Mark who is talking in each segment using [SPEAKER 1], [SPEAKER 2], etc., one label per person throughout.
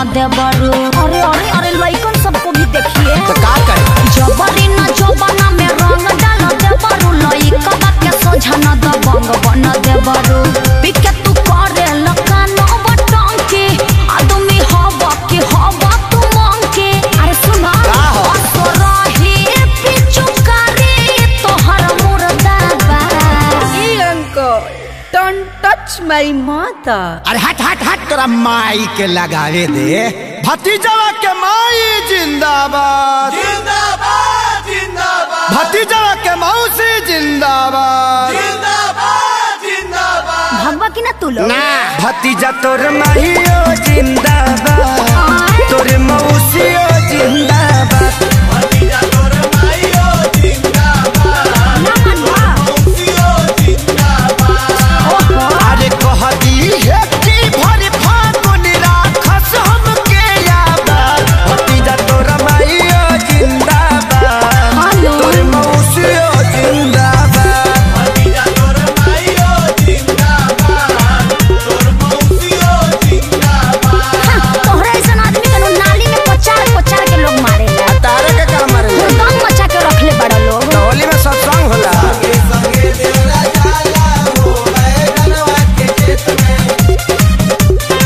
[SPEAKER 1] देवरू अरे अरे अरे लइकन सबको भी देखिए
[SPEAKER 2] तो का करे
[SPEAKER 1] जबरी न जबना में रंग डाल देवरू लइका के सोझा न दबंग बन देवरू पिके तू करे लकान बटंकी आदमी हवा के हवा तू मंकी अरे सुना
[SPEAKER 2] का हो?
[SPEAKER 1] असरही पिचुकारी तोहर मुर्दाबा
[SPEAKER 3] uncle, don't touch my mother.
[SPEAKER 2] अरे हट हट हट तोरा माई के लगावे दे भतीजवा के माई जिंदाबाद
[SPEAKER 4] जिंदाबाद जिंदाबाद
[SPEAKER 2] भतीजवा के मौसी जिंदाबाद
[SPEAKER 4] जिंदाबाद जिंदाबाद
[SPEAKER 1] भगवा की ना तू लोग
[SPEAKER 2] ना भतीजा तोर माहियो जिंदाबाद तोर मौसियो जिंदाबाद
[SPEAKER 4] भतीजा तोर माईयो जिंदाबाद
[SPEAKER 1] ना मनवा
[SPEAKER 4] मौसियो जिंदाबाद
[SPEAKER 2] अरे कहती है कि भर फागुन राखस हमके याद भतीजा तोर माहियो जिंदाबाद
[SPEAKER 1] हेलो।
[SPEAKER 2] तोर मौसियो जिंदाबाद
[SPEAKER 4] भतीजा तोर माईयो जिंदाबाद तोर मौसियो जिंदाबाद
[SPEAKER 1] तोहरा ऐसा आदमी के नु नाली में पचार पचार के लोग मारेला
[SPEAKER 2] तारे के काम मारे
[SPEAKER 1] दम मचा के रखले बड़ा लोग
[SPEAKER 2] होली में सत्संग होला
[SPEAKER 4] संगे देवरा जाला हो बैगनवा के खेत में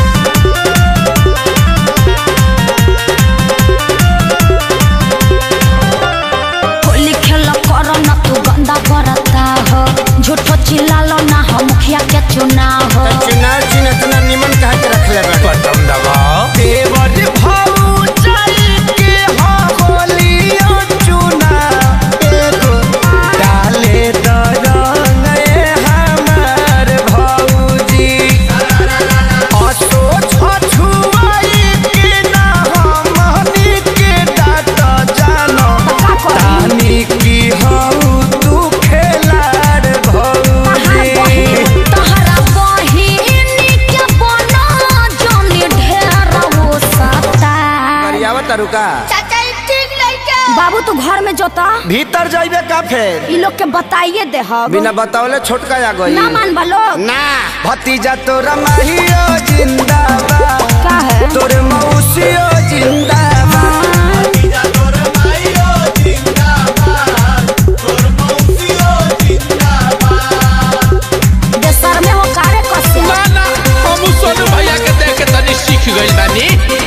[SPEAKER 1] होली खेल कर न तू गंदा बरता हो झूठो चिल्लालो ना हो मुखिया के चुनाव हो
[SPEAKER 2] चुनाव चिन्ह इतना निमन कहा के रखले बा
[SPEAKER 4] बटन दबाओ
[SPEAKER 2] देवर भाऊ चल के हो होलियो चुना एगो डाले द रंग ए हमार भौजी असो छछुआई के ना हमनी के डाट जानो
[SPEAKER 1] का करी?
[SPEAKER 2] तानी की हऊ तू खेलाड़ भौजी
[SPEAKER 1] तहरा बहिनी के बना जोनी ढेर वो सता
[SPEAKER 2] करियावा तरुका
[SPEAKER 1] बाबू तू घर में जोता
[SPEAKER 2] भीतर जाइबे का फेर
[SPEAKER 1] ई लोग के बताइए दे हम
[SPEAKER 2] बिना बतावले छोटका आ गई
[SPEAKER 1] ना मान लोग
[SPEAKER 2] ना भतीजा तोरा माहियो जिंदाबाद
[SPEAKER 1] का है
[SPEAKER 2] तोर मौसियो जिंदाबाद
[SPEAKER 4] भतीजा तोर माईयो जिंदाबाद तोर मौसियो जिंदाबाद
[SPEAKER 1] देशर में हो कारे कसे
[SPEAKER 5] ना हम सोनू भैया के देख के तनी सीख गइल बानी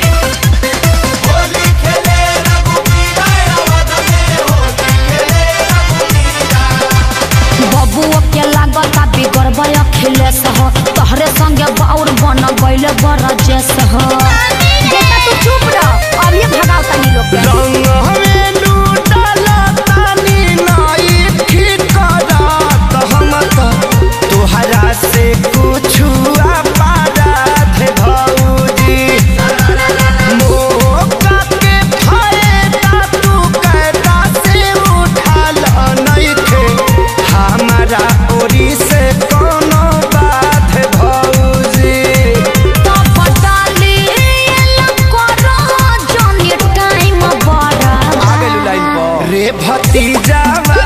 [SPEAKER 4] होली खेले रघुबीरा अवध में होली खेले रघुबीरा
[SPEAKER 1] बबुओ के लागता बिगड़बे अखिलेश हो तोहरे संगे बाउर बन गइले बरजेश हो बेटा तू चुप रह अब ये भगाओ तनी लोग के
[SPEAKER 2] रंग हमें लूटला तानी नाई ठिकरात हम तो तोहरा से कुछु अपराध भौजी मौका के फायदा तू कैदा से उठाल नइखे हमारा ओरी से कोनो बात भौजी
[SPEAKER 1] तो बटाली करो जोनी टाइम बड़ा
[SPEAKER 2] लाइन पर रे भतीजा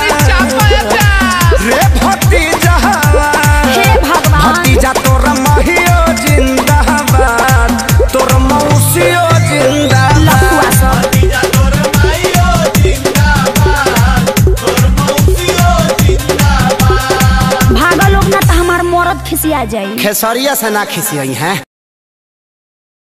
[SPEAKER 2] रे भतीजा
[SPEAKER 1] हे भगवान
[SPEAKER 2] भतीजा तोर महियो जिंदाबाद तोर मौसियो जिंदाबाद
[SPEAKER 1] लफुआ सब
[SPEAKER 4] भतीजा तोर माईयो जिंदाबाद तोर मौसियो जिंदाबाद
[SPEAKER 1] भागा लोग ना तो हमार मरद खिसिया जाई
[SPEAKER 2] खेसरिया से ना खिसियई हैं